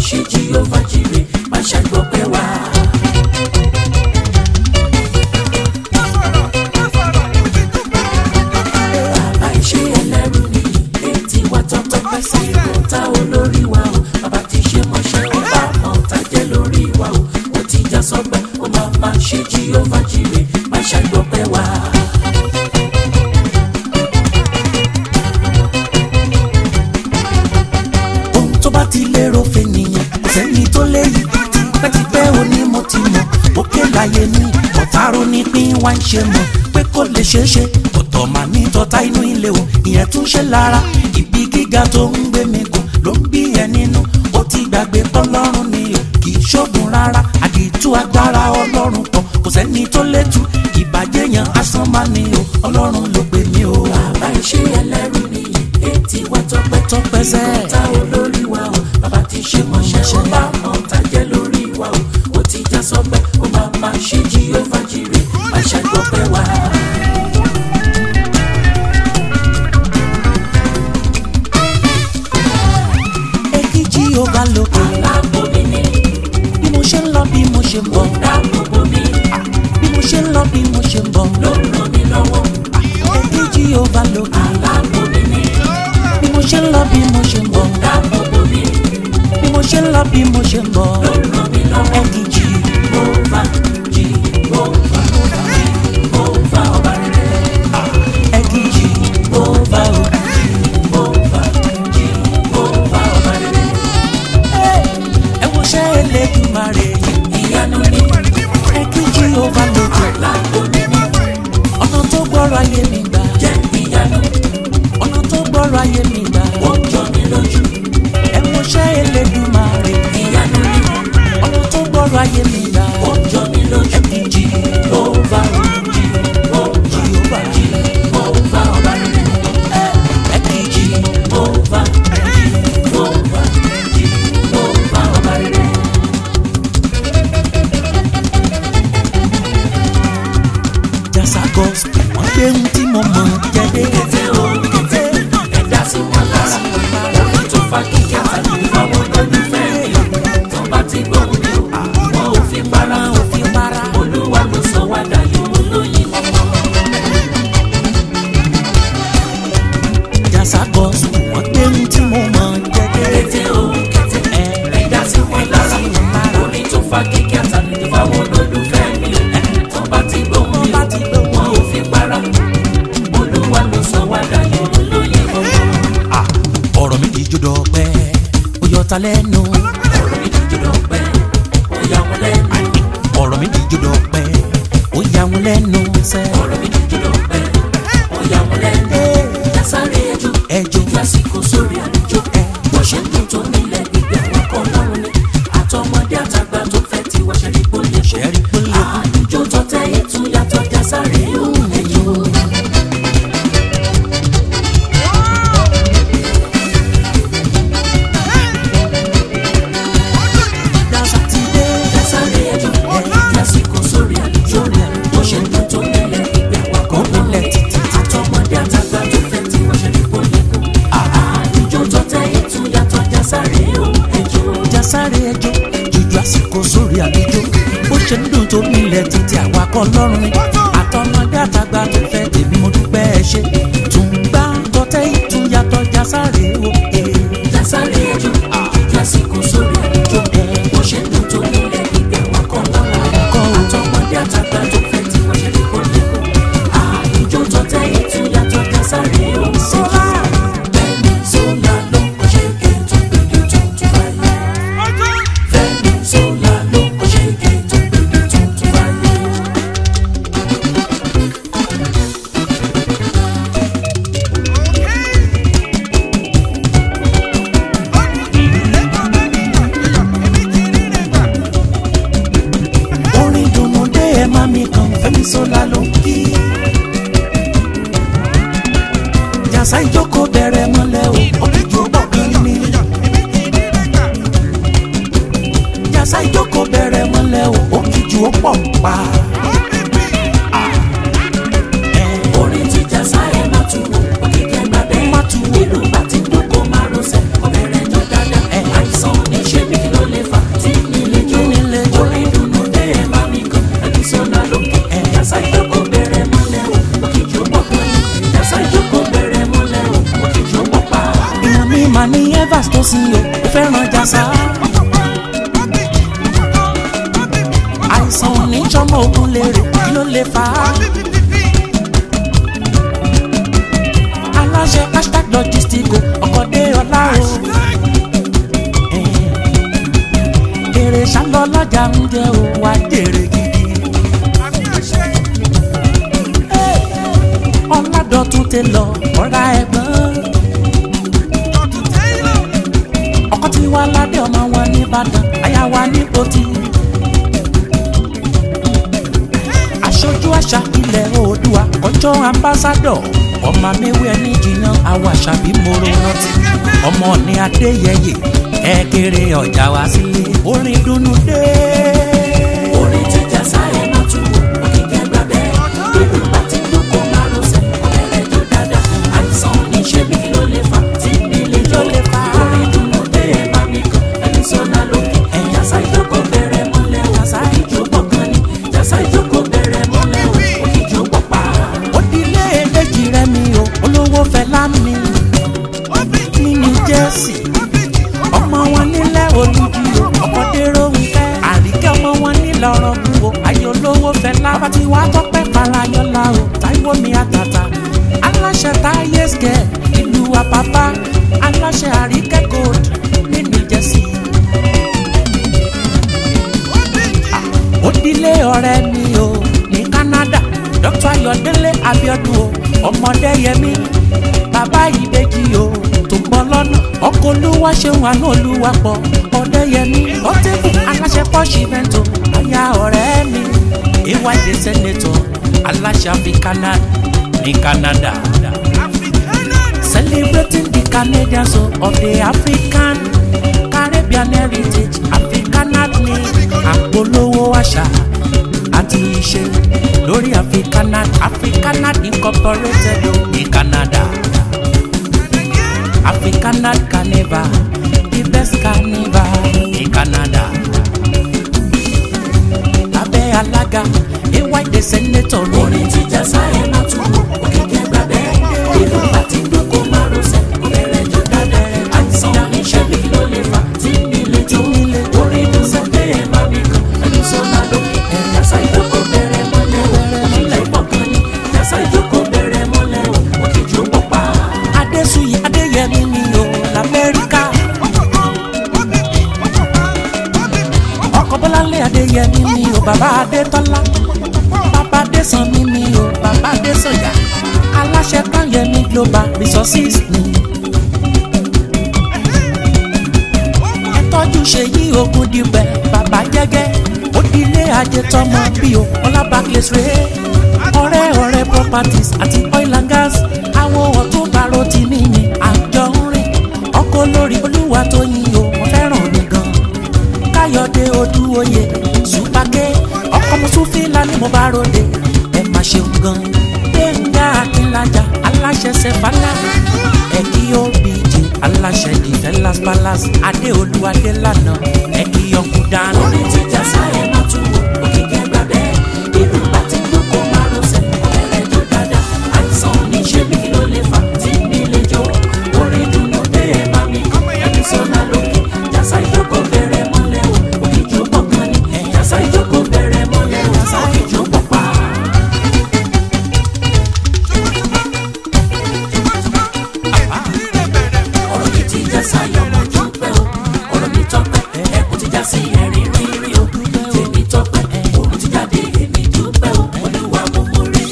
ṣe jíọ́fà jire má ṣàgbọ́pẹ́ wá. bàbá iṣẹ́ ẹlẹ́rù ni etí wa tọ́tọ́ pẹ́ sí ìkọ́ta olórí wa o bàbá ti ṣe mọ́ṣẹ́ ó bá ọ̀tá jẹ́ lórí wa o ó ti já sọ́pẹ́ ó máa máa ṣe jíọ́fà jire má ṣàgbọ́pẹ́ wá. ohun tó bá ti lérò fènìyàn kò sẹ́ni tó léyìí tipẹ́tipẹ́ òní mo ti mọ̀ òkè láyé ní ọ̀tárò ní pín wá ń ṣe mọ̀ pé kò lè ṣeé ṣe ọ̀tọ̀ mà ní tọ́ta inú ilé o ìyẹn tún ṣe lára ibi gíga tó ń gbé mi gùn ló ń bí ẹ nínú ó ti gbàgbé pọ́lọ́run ni o kì í ṣoògùn rárá àdìtú agbára ọlọ́run kan kò sẹ́ni tó létú ìbàjẹ́ yẹn asán máa ní o ọlọ́run ló pè mí o. bàbá iṣẹ́ ẹlẹ́rù ni etí wa tọpẹ́ tọpẹ́ sẹ́ẹ̀. ìta olórí wa o bàbá ti ṣe mọ̀ṣẹ́ ó bá ọ̀tá jẹ́ lórí wa o ó ti já sọ́pẹ́ ó máa máa ṣe jíọ́fà jire má ṣàgbọ́pẹ́ wá. èkìjì ó bá lókè aláàbò mi ni bí mo ṣe ń lọ bí mo ṣe ń bọ̀ dáàbòbò mi bí mo ṣe ń lọ bí mo ṣe ń bọ̀ ló ń ràn mí lọ́wọ́ èkìjì ó bá lókè aláàbò mi ni bí mo ṣe ń lọ bí mo ṣe ń bọ̀ dáàbòbò mi bí mo ṣe ń lọ bí mo ṣe ń bọ̀ ló ń ràn mí lọ́wọ́ èkìjì Jèhófà Jèhófà Jèhófà ọba rere èkìjì ó bá o. Jèhófà Jèhófà ọba rere ẹ wo ṣẹ́ Elédùmarè ìyanu ni èkìjì ó bá lókè aláàbò mi ni ọ̀nà tó gbọ́rọ̀ ayé mi gbà jẹ́ ìyanu ọ̀nà tó gbọ́rọ̀ ayé mi gbà ó jọ mí lójú ẹ wo ṣẹ́ Elédùmarè ìyanu ni ọ̀nà tó gbọ́rọ̀ ayé mi gbà ó jọ mí lójú èkìjì Jèhófà Jèhófà Jèhófà Jèhófà ọba rere èkìjì Jèhófà Jèhófà Jèhófà ọba rere. jasa gospel wọ́n gbé ohun tí mo mọ̀ jẹ́dé kété o kété ẹ̀dá sí wọn lára orin tó fa kíkẹ́ àtàlù fáwọn olólùfẹ́ mi tó bá ti gbọ́ mi o wọn ò fi para ò fi para olúwa ló sọ wá dayọ̀ olóyin mọ́mọ́. jasa gospel wọ́n gbé ohun tí mo mọ̀ jẹ́dé kété o kété ẹ̀dá sí wọn lára orin tó fa kíkẹ́ àtàlù fáwọn olólùfẹ́ mi o tó bá ti gbọ́ mi bá ti gbọ́ o wọn ò fi para olúwa ló sọ wá dayọ̀ olóyin mọ́mọ́. ọ̀rọ̀ mi kì í jọdọ̀ pẹ́ ó yọ ta lẹ́nu ọ̀rọ̀ mi jíjọ́ lọ́pẹ́ ó yà wọ́n lẹ́nu. ọ̀rọ̀ mi kì í jọdọ̀ pẹ́ ó yà wọ́n lẹ́nu sẹ́ ọ̀rọ̀ mi dùn jùlọ pẹ́ ó yà wọ́n lẹ́nu. Lásàrè ẹjọ́ ẹjọ́ lásìkò sórí àlejò bó ṣe ń dùn tó nílẹ̀ gbígbẹ́ àwọn kan lọ́rùn ni àtọmọdé àtàgbà tó fẹ́ ti wá ṣẹ́rí pé ó lè ṣe. ṣẹ́rí pé lè kú. àlùjọ tó tẹ ìtún yàtọ̀ Lásàrè ó ẹjọ́. jasa ti dé Lásàrè ẹjọ́ lásìkò sórí àlejò bó ṣe ń dùn tó nílẹ̀ gbígbẹ́ àwọn kan lọ́rùn nílẹ̀ ni títí àtọmọdé àtàgbà tó fẹ́ ti wá ṣẹ́rí pé ó lè kú. àlùjọ tó tẹ ìtún yàtọ̀ Lásàrè ó ẹjọ́. jasare ẹjọ́ jùjú àsìkò sórí àlejò bó ṣe ń dùn tó nílẹ̀ títí àwa kọ́ lọ́rùn ni àtọmọdé àtàgbà tó fẹ́ tèmi mo dúpẹ́ ẹ ṣe tún gbá tọ́tẹ́ ìtúnyàtọ̀ jasare o. eh. Lásàrè ẹjọ́ lásìkò sórí àlejò bó ṣe ń dùn tó nílẹ̀ gbígbẹ́ wọn kọ́ lọ́wọ́ àtọmọdé àtàgbà tó fẹ́ tí wọ́n ṣe lè kó lè kó àlùjọ tó tẹ ìtún yàtọ̀ Lásàrè ó sọ́lá bẹ́ẹ̀ni sọ́lá ló kọ́ ṣe ké tó gbèdé tó tún báyé bẹ́ẹ̀ni sọ́lá ló kọ́ ṣe ké tó gbèdé tó tún báyé. orin dùnú dé ẹ má mi kàn fẹ́mi sọ́la ló ń kí. jàsá ìjókòó bẹ̀rẹ̀ mọ́lẹ̀ o òkìjú bọ̀ kan ní. jàsá ìjókòó bẹ̀rẹ̀ mọ́lẹ̀ o òkìjú ó pọ̀ pa. orin ti jásá ẹ má tu wò òkìkẹ́ gbàgbẹ́ Má tu wò. ìlú bá ti dúkọ́ márosẹ̀ ọbẹ̀rẹ̀ jọ dáadáa àìsàn oníṣẹ́ mi lọ ló lè fà á. aláṣẹ hashtag logistico ọkọ̀dé ọlá o. èrè sálọ lọ́jà ń jẹ́ o wá jèrè gidi. ọ̀làdọ̀tún tẹ lọ ọ̀rá ẹ̀gbọ́n. ọkọ tí wàá ládé ọmọ wọn nìbàdàn àyà wa ní pòtì. aṣojú àṣà ilẹ̀ oòdùà ọjọ́ ambassadọ̀ ọmọ mẹ́wẹ́ ẹni jiyàn àwọn àṣà bí moro rántí ọmọ ní adéyẹyẹ ẹ kéré ọjà wá sílé orin dùnnú dé. orin tí jásá ẹ̀ máa tún wò òkìkẹ́ gbàgbẹ́ ìlú pàtí lóko márosẹ̀ ọ̀rẹ́rẹ́ jó dáadáa àìsàn níṣẹ́ bí ló lè fà tí nílé jó lè fà orin dùnnú dé ẹ̀ bá mi kàn ẹni sọ́nà lókè jásá ìjókòó bẹ̀rẹ̀ mọ́lẹ̀ o jásá ìjókòó kan ní jásá ìjókòó bẹ̀rẹ̀ mọ́lẹ̀ o òkìjó pọ̀ pa. ó dilé èdèjì rẹ mi o olówó fẹlá mi ní new jersey ọmọ wọn nílẹ̀ olùjì o ọkọ̀déró ń fẹ́ àríkẹ́ ọmọ wọn nílẹ̀ ọ̀rọ̀ kú o ayé olówó fẹlá bá ti wá tọ́pẹ́ farayọ́lá o táíwò mi àtàtà aláṣẹ táyé skẹ ìlú àpápá aláṣẹ àríkẹ́ gold ní new jersey. ó dilé ọ̀rẹ́ mi o ní canada dr ayọ̀délé abiodun o ọmọdé yẹmi bàbá ìbejì o tó ń bọ̀ lọ́nà ọkọ̀ olúwa ṣeun àánú olúwa pọ̀ ọdẹ yẹmi ọtẹ́kù aláṣẹ pọ́ṣì mẹ́tò àyà ọ̀rẹ́ mi ay senator aláṣẹ africana ní canada celebrating the canadians of the african caribbean heritage africana ní àpolówó àṣà àti ìṣe lórí africanat africanat incorporated o ní canada africanat carnival the best carnival ní canada lábẹ́ alága ay the senator ní orin tí jásá ẹ̀ máa tún wò òkìkẹ́ gbàgbẹ́ ìlú pàtí lóko márosẹ̀ ọ̀rẹ́rẹ́ jó dáadáa àìsàn níṣẹ́ bí ló lè fà tí nílé jó orin dùnnú dé ẹ̀ bá mi kàn ẹni sọ́nà lókè jásá ìjókòó bẹ̀rẹ̀ mọ́lẹ̀ o ilẹ̀ ìpọ̀kan ní jásá ìjókòó bẹ̀rẹ̀ mọ́lẹ̀ o òkìjó pọ̀ pa. adéṣuyì adéyẹmí ni o lamẹ́ríkà ọkọ̀ bọ́láńlé adéyẹmí ni o bàbá adétọ́lá bàbá adésànmí ni o bàbá adésànyà aláṣẹ káyẹmí global resources ni. ẹ tọ́jú ṣèyí ogun dìbẹ̀ bàbá jẹ́gẹ́ òdìlé ajé tọmọ bí o ọlábàkìlẹ̀ ṣeré ọ̀rẹ́ ọ̀rẹ́ properties àti oil and gas àwọn ọ̀tún bàrò ti mí ni àjọ ń rìn ọkọ̀ lórí olúwa tó yin o wọ́n fẹ́ràn mi gan káyọ̀dé odúoyè ṣùpàkẹ́ ọkọ̀ mùsùlùmí ni mo bá ròde ẹ má ṣeun gan gbẹ̀ngà akínlájà aláṣẹ sẹfàlà ẹ̀kí obj aláṣẹ defenlas palace adéolú adélànà ẹ̀kí ọkùn dáná. orin tí jásá ẹ̀ máa tún wò òkìkẹ́ gbàgbẹ́ ìlú pàtí lóko márosẹ̀ ọ̀rẹ́rẹ́ jó dáadáa àìsàn níṣẹ́ bí ló lè fà tí nílé jó orin dùnnú dé ẹ̀ bá mi kàn ẹni sọ́nà lókè jásá ìjókòó bẹ̀rẹ̀ mọ́lẹ̀ o òkìjó pọ̀ kan ní jásá ìjókòó bẹ̀rẹ̀ mọ́lẹ̀ o òkìjó pọ̀ pa. ọ̀rọ̀ mi ti já sáyọ̀ mọ́ dúpẹ́ o ọ̀rọ̀ mi tọ́pẹ́ ẹkùn ti já sí ẹ̀rín rírí o tèmi tọ́pẹ́ òun ti jáde èmi dúpẹ́ o olúwa mo mọ̀rẹ́.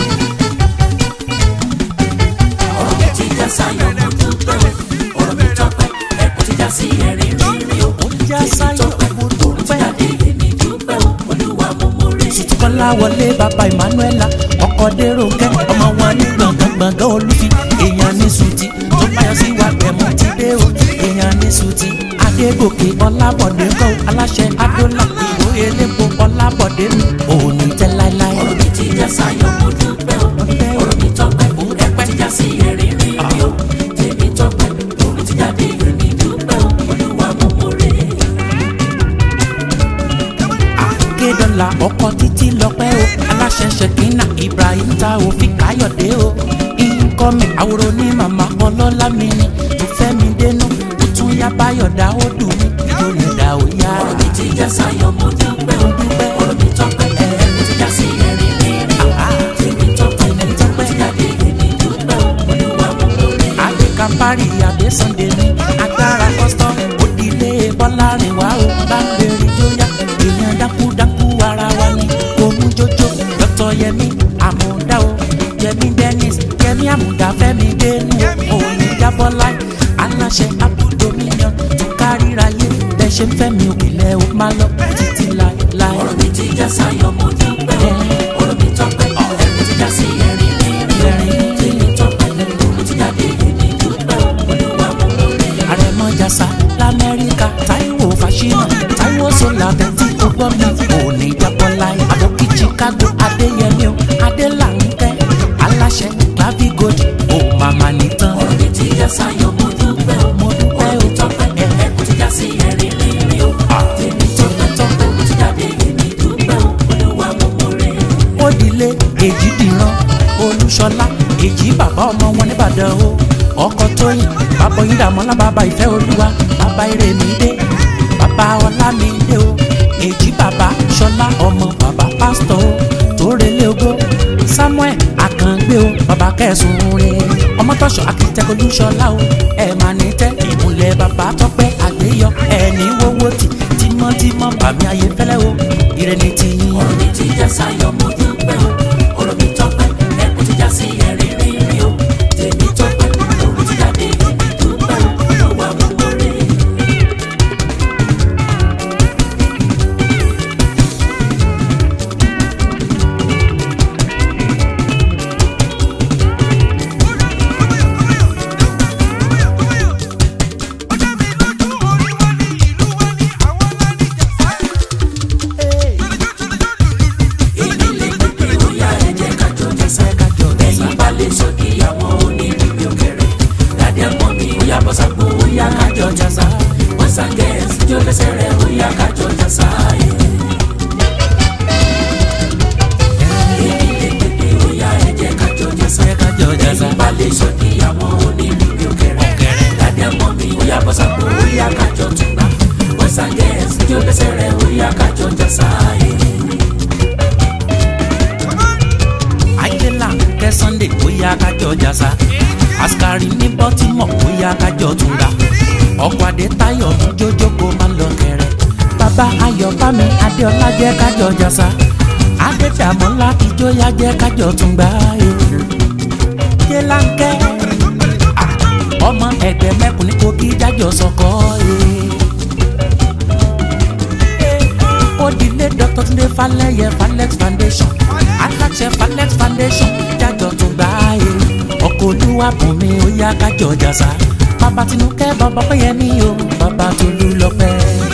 ọ̀rọ̀ mi ti já sáyọ̀ mọ́ dúpẹ́ o ọ̀rọ̀ mi tọ́pẹ́ ẹkùn ti já sí ẹ̀rín rírí o já tèmi sáyọ̀ tọ́pẹ́ mo òun ti dúpẹ́. jáde èmi dúpẹ́ o olúwa mo mọ̀rẹ́. kọ́lá wọlé bàbá emmanuela ọkọ̀ dérò kẹ́ ọmọ wọn ní gbọ̀ngàn gbọ̀ngàn olùfi èèyàn ní sùtì tó báyọ̀ sí wa gbẹ̀mú ti dé o èèyàn ní sùtì adégòkè ọlábọ̀dé kọ́ aláṣẹ adólà ìwé elépo ọlábọ̀dé mi òun ní tẹ́ láéláé. ọ̀rọ̀ mi ti já sáyọ̀ mo dúpẹ́ o ọ̀rọ̀ mi tọ́pẹ́ ẹ̀pẹ́ ti já sí ẹ̀rín rírí o tèmi tọ́pẹ́ òun ti jáde èmi dúpẹ́ o olúwa mo mọ̀rẹ́. akédọ́là ọkọ̀ títí lọ́pẹ́ o aláṣẹ ṣèkínà ibrahim ta òfin káyọ̀dé o ìkọ́mi àwòrán ní màmá ọlọ́lá mi ni tó fẹ́ mi dénú ó tún yá báyọ̀dá ó dùn mí nítorí ẹ̀dá ò yá. ọ̀rọ̀ mi ti já sáyọ̀ mo dúpẹ́ o ọ̀rọ̀ mi tọ́pẹ́ ẹ̀pẹ́ ti já sí ẹ̀rín rírí bọ́láì aláṣẹ abúdominion tó káríráyé bẹ́ẹ̀ ṣe ń fẹ́ mi òkèlè ó máa lọ títí láéláé. ọ̀rọ̀ mi ti já sáyọ̀ mo dúpẹ́ o ọ̀rọ̀ mi tọ́pẹ́ ẹ̀kún ti já sí ẹ̀rín rínrín tèmi tọ́pẹ́ ẹ̀kún ti jáde èmi dúpẹ́ o olúwa mo lóore. àrẹ̀mọ jàsà lamẹ́ríkà táíwò fàṣínà táíwò sọlá bẹ́ntì tó gbọ́ mi ò ní jábọ́ láyé àbókí chicago adéyẹmí o adélànkẹ́ aláṣẹ clavigold ò màmá nìtàn. ọ̀rọ̀ mi ti já sáyọ̀ mo dúpẹ́ o mo dúpẹ́ ọ̀rọ̀ o mi tọ́pẹ́ ẹ̀kún ti já sí ẹ̀rín rínrín o tèmi tọ́pẹ́ tọ́pẹ́ ẹ̀kún ti jáde èmi dúpẹ́ o olúwa mo lóore. òdìlé èjì dìran olúṣọlá èjì bàbá ọmọ wọn nìbàdàn o ọkọ tóyìn bàbá yín dàmọ́lá bàbá ìfẹ́ olúwa bàbá ìrèmídé bàbá ọlámídé o èjì bàbá ṣọlá ọmọ bàbá pásítọ̀ o tórelé ogó samuel akàngbé o bàbá kẹsùn rẹ ọmọtọ́ṣọ akitẹ́kọ̀ olúṣọlá o ẹ̀ máa ní tẹ́ ìmùlẹ̀ bàbá tọ́pẹ́ àgbéyọ ẹ̀ ní wọ́wọ́ tì tímọ́tímọ́ bàmí ayé fẹ́lẹ́ o ìrẹ́ni tiyín. ọ̀rọ̀ mi ti já sáyọ̀ mo dúpẹ́ o ọ̀rọ̀ mi tọ́pẹ́ ẹ̀kún ti já sí ẹ̀rín rínrín o tèmi tọ́pẹ́ ẹ̀kún ti jáde èmi dúpẹ́ o olúwa mo lóore. èmi lè pépé bóyá ẹ jẹ́ ká jọ jẹ́sẹ̀ ẹ̀yin bá lè sọ kí àwọn onírìbí òkèrè dàdí ẹ̀mọ́ mi ó yá bọ́sà gbó ó yá ká jọ jẹ́sà wọ́sà gẹ̀ẹ́sì tí ó lẹ́sẹ̀ rẹ̀ ó yá ká jọ jẹ́sà èmi lè pépé bóyá ẹ jẹ́ ká jọ jẹ́sà ẹ̀yin bá lè sọ kí àwọn onírìbí òkèrè dàdí ẹ̀mọ́ mi ó yá bọ́sà gbó ó yá ká jọ túnbà wọ́sà gẹ̀ẹ́sì tí ó lẹ́sẹ̀ rẹ̀ ó yá ká jọ jẹ́sà àìlélà kẹ sunday bóyá kájọ jàsá askari ní baltimore bóyá kájọ túnra ọkọ adé táyọ̀ jójókò máa ń lọ kẹrẹ bàbá ayọ̀ bámi adéọlá jẹ́ kájọ jàsá adédàmọ́lá ìjọyà jẹ́ kájọ túngbà yélánkẹ́ ọmọ ẹgbẹ́ mẹ́kùn ní kogi jájọ sọkọ òdìlé dr tunde falẹyẹ falex foundation aláṣẹ falex foundation jájọ tún gbà yé ọkọ olúwa bùnmi ó yá kájọ jàsá bàbá tinúkẹ́ bàbá péyẹmí o bàbá tolú lọ́pẹ́.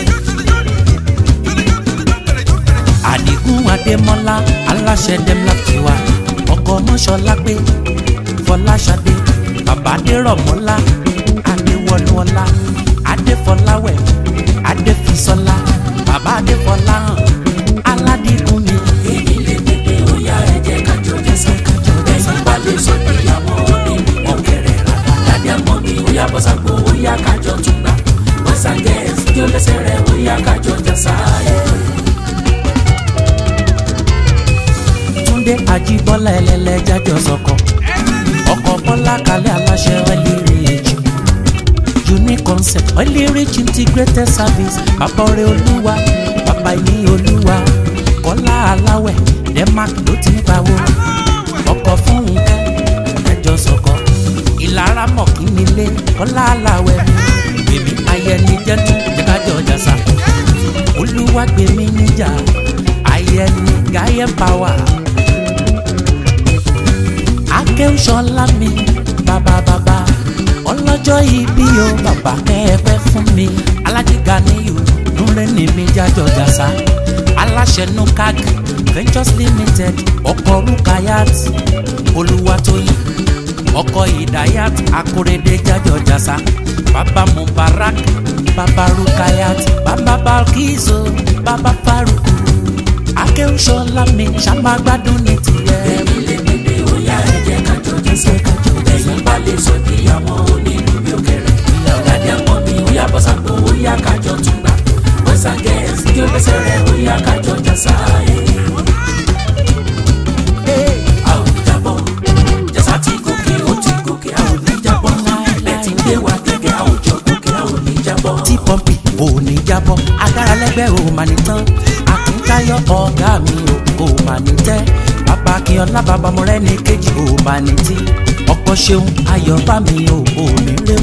àdìgún adémọ́lá aláṣẹ demla tiwa ọkọ mọ́ṣọ́lá pé fọláṣadé bàbá adérọ̀mọ́lá adéwọlúọlá adéfọláwẹ̀ adéfisọ́lá bàbá adéfọláhàn aládìgún mi. èmi lè pépé bóyá ẹ jẹ́ ká jọ jẹ́sà ẹ̀yin bá lè sọ kí àwọn onírìbí òkèrè dàdí ẹ̀mọ́ mi ó yá bọ́sà gbó ó yá ká jọ túnbà wọ́sà gẹ̀ẹ́sì tí ó lẹ́sẹ̀ rẹ̀ ó yá ká jọ jẹ́sà túndé àjíbọ́lá ẹlẹ́lẹ́ jájọ sọkọ ọkọ̀ bọ́lá kalẹ̀ aláṣẹ oilirich unique concept oilirich integrated service bàbá ọrẹ olúwa bàbá ìní olúwa kọ́lá aláwẹ̀ denmark ló ti ń pawó ọkọ̀ fún nǹkan ẹjọ sọkọ ìlara mọ̀kínnílé kọ́lá aláwẹ̀ gbèmí ayẹni jẹ́tù jẹ́kájọ jàsà olúwa gbèmí níjà ayẹni gáyẹ pàwà akéwùsọ̀lá mi bàbá bàbá ọlọ́jọ́ ìbí o bàbá kẹ́ẹ̀pẹ́ fún mi alájíga níyù núrẹ́ ní mi jájọ jàsá aláṣẹ nukag ventures limited ọkọ̀ rukayat olúwatóyìn ọkọ̀ ìdáyàt akóredé jájọ jàsá bàbá mubarak bàbá rukayat bàbá balkizo bàbá faruku akéwùsọ̀lá mi ṣàmàgbádùn ní tiẹ̀. èmi lè pépé bóyá ẹ jẹ́ ká jọ jẹ́sà ẹ̀yin bá lè sọ kí àwọn onírìbí òkèrè dàdí ẹ̀mọ́ mi ó yá bọ́sà gbó ó yá ká jọ túnbà wọ́sà gẹ̀ẹ́sì tí ó lẹ́sẹ̀ rẹ̀ ó yá ká jọ jẹ́sà a ò ní jábọ́ jẹ́sà tí gòkè ó ti gòkè a ò ní jábọ́ ẹ̀ ti gbé wa gẹ́gẹ́ a ò jọ gòkè a ò ní jábọ́. tí pọ́ǹpì ò ní jábọ́ agbára lẹ́gbẹ́ ò mà ní tán akíntayọ̀ ọ̀gá mi ò kò mà ní tẹ́ bàbá akínyọ̀lá bàbá mọ̀rẹ́ ní kejì ò mà ní tí ọkọ̀ ṣeun ayọ̀ bá mi ò ò ní rẹ́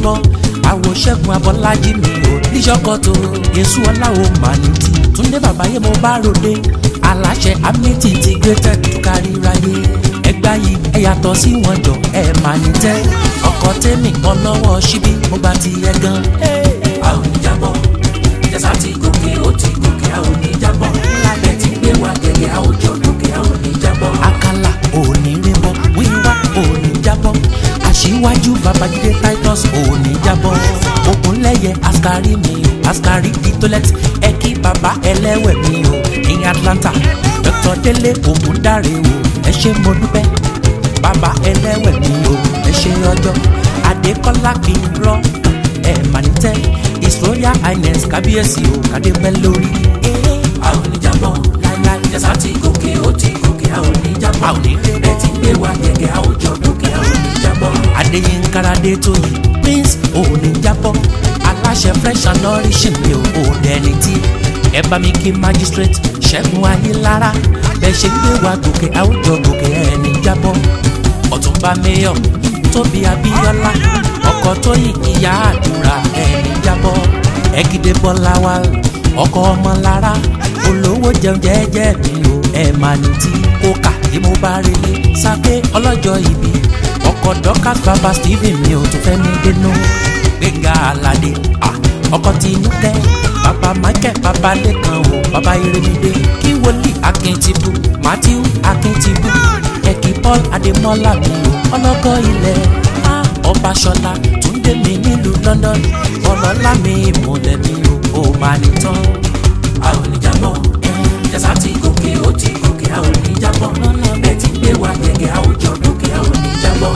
bọ́ àwòṣẹ́gun abọ́lájí mi ò níṣọ́kọ̀tò yéṣu ọláwo mànìtì túndé bàbáyé mo bá ròde aláṣẹ amity ti gbé tẹ̀tù kárí ráyé ẹgbà yìí ẹ yàtọ̀ sí wọn jọ ẹ máa ní tẹ́ ọkọ̀ tẹ́mì ọlọ́wọ́ síbí mo bá ti yẹ gan. a ò ní jábọ́ jẹ́sà ti gòkè ó ti gòkè a ò ní jábọ́ lábẹ́ ti gbé wa gẹ́gẹ́ a ò jọ gòkè a ò ní jábọ́. àkàlà òní rìnbọ̀ wíwá òní jábọ́ aṣíwájú babájídé titus òní jábọ́ ògúnlẹ̀yẹ askari mi o askari ditolet ẹ kí baba ẹlẹ́wẹ̀ mi o ní atlanta dr délé ògúndáre o ẹ ṣé mo dúpẹ́ baba ẹlẹ́wẹ̀ mi o ẹ ṣé ọjọ́ adékọ́lá kì í rọ́ ẹ mà ní tẹ́ his royal highness kábíyèsí o kádé pẹ́ lórí. a ò ní jábọ́ láíláí jẹ́sà ti gòkè ó ti gòkè a ò ní jábọ́ A ò ní jábọ́. bẹ́ẹ̀ ti gbé wa gẹ́gẹ́ a ò jọ gòkè a ò ní jábọ́. adéyínkáradé tó yìí prince òní jábọ́ aláṣẹ fresh and nourishing mi ò ò dẹni tí ẹ bá mi kí magistrate ṣẹ́gun ayélára bẹ́ẹ̀ ṣe gbé wa gòkè àwùjọ gòkè ẹni jábọ́ ọ̀túnba mayor tóbi abíọ́lá ọkọ̀ tó yìn ìyá àdúrà ẹni jábọ́ ẹ̀gídé bọ́lá wa ọkọ̀ ọmọlára olówó jẹun jẹ́jẹ́ mi ò ẹ̀ máa ní tí kókà tí mo bá rí lé sáké ọlọ́jọ́ ìbí ọkọ̀ dọ́kàs bàbá stephen mi ò tún fẹ́ mi dénú gbẹ̀ngà aládé ah, ọkọ̀ tinúkẹ́ bàbá michael bàbá lẹ́kan o bàbá iremide kí wòlíì akíntìbù matthew akíntìbù ẹ̀kí paul adémọ́lá mi o ọlọ́kọ̀ ilẹ̀ ah, ọbaṣọlá túndé mi nílùú london ọlọ́lá mi ìmùlẹ̀ mi o ò máa ní tán. a ò ní jábọ́ jẹ́sà ti gòkè ó ti gòkè a ò ní jábọ́ bẹ́ẹ̀ ti gbé wa gẹ́gẹ́ a ò jọ gòkè a ò ní jábọ́.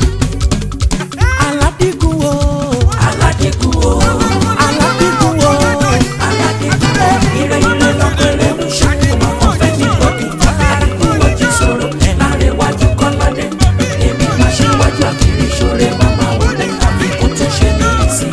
aládìgún o aládìkú o aládìgún o aládìkú o ire ire lọ́pẹ̀rẹ̀ ló ṣe ọmọ kan fẹ́ ní bọ́dì aládìkú o jí sọ̀rọ̀ láàrin wájú kọ́ládé èmi máa ṣe wájú àkìrí ṣoore màmá wọlé àbí kó tó ṣe ní ìsìn.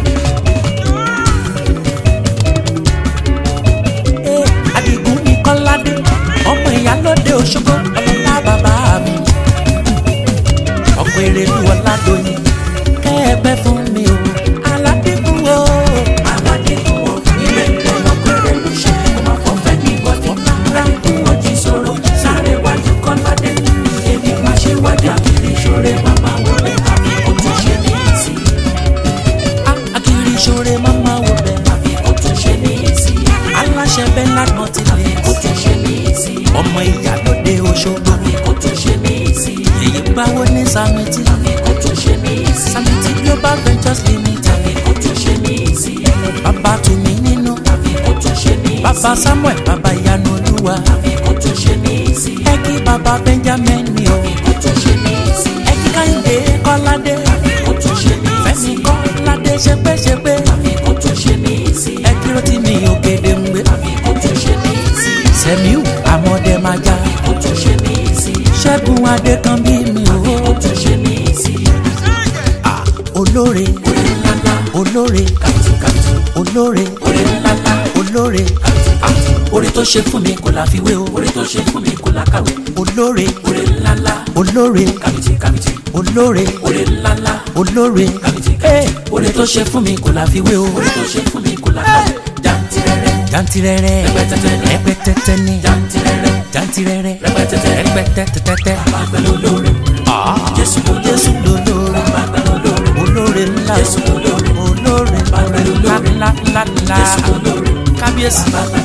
Eh, Adigun ní Kọ́ládé ọmọ ìyálóde Òṣogbo ọlọ́lá bàbá mi. ọkọ̀ èrèlú ọ̀làdọ́yìn kẹ́ẹ̀pẹ́ fún mi o aládìgún o. aládìkú o ire ire lọ́pẹ̀rẹ̀ ló ṣe ọmọ kan fẹ́ ní bọ́dì aládìkú o jí sọ̀rọ̀ láàrin wájú kọ́ládé èmi máa ṣe wájú àkìrí ṣoore màmá wọlé àbí kó tó ṣe ní ìsìn. Ah, akiri ìṣòro máma wò bẹ́ẹ̀. àbí kó tó ṣe ní ìsìn. aláṣẹ bẹ́ẹ̀ lánàá ti lè. kó tó ṣe ní ìsìn. ọmọ ìyálóde Òṣogbo àbí kó tó ṣe ní ìsìn. èyí gbáwó ní Samiti àbí kó tó ṣe ní ìsìn. Samiti Global Ventures Limited àbí kó tó ṣe ní ìsìn. bàbá tùmí nínú àbí kó tó ṣe ní ìsìn. bàbá Samuel bàbá ìyanu olúwa àbí kó tó ṣe ní ìsìn. ẹ kí bàbá Benjamin mi o àbí kó tó ṣe ní ìsìn. ẹ kí Káyọ̀dé Kọ́ládé àbí kó tó ṣe ní Fẹ́mi ìsìn. Kọ́ládé ṣepéṣepé àbí kó tó ṣe ní ìsìn. ẹ kí ló ti mi òkèdè ń gbé àbí kó tó ṣe ní ìsìn. Sẹ̀míù Àmọ̀dẹ́májà kó tó ṣe ní ìsìn. Ṣẹ́gun Adékanbí mi o kó tó ṣe ní ìsìn. Ah, olóore orí ńláńlá olóore kàtúkàtú. olóore orí ńláńlá olóore kàtúkàtú. orí tó ṣe fún mi kò láfiwé o. orí tó ṣe fún mi kò lákàwé. olóore orí ńláńlá olóore kàmìtì kàmìtì. olóore orí ńláńlá olóore kàmìtì Eh, kàmìtì. orí tó ṣe fún mi kò láfiwé o. orí tó ṣe fún mi kò lákàwé. jàǹtìrẹrẹ jantirẹrẹ Rẹpẹtẹtẹ. rẹpẹtẹtẹ ni jàǹtìrẹrẹ jantirẹrẹ Rẹpẹtẹtẹ. rẹpẹtẹtẹtẹ bàgbẹ́ lólórí. Ah, Jésù lólórí. Jésù lolóore bàgbẹ́ lólórí. olóore ńlá Jésù lólórí. olóore Bàbá lolóore. ńlá ńlá ńlá Jésù lólórí. kábíyèsí bàgbẹ́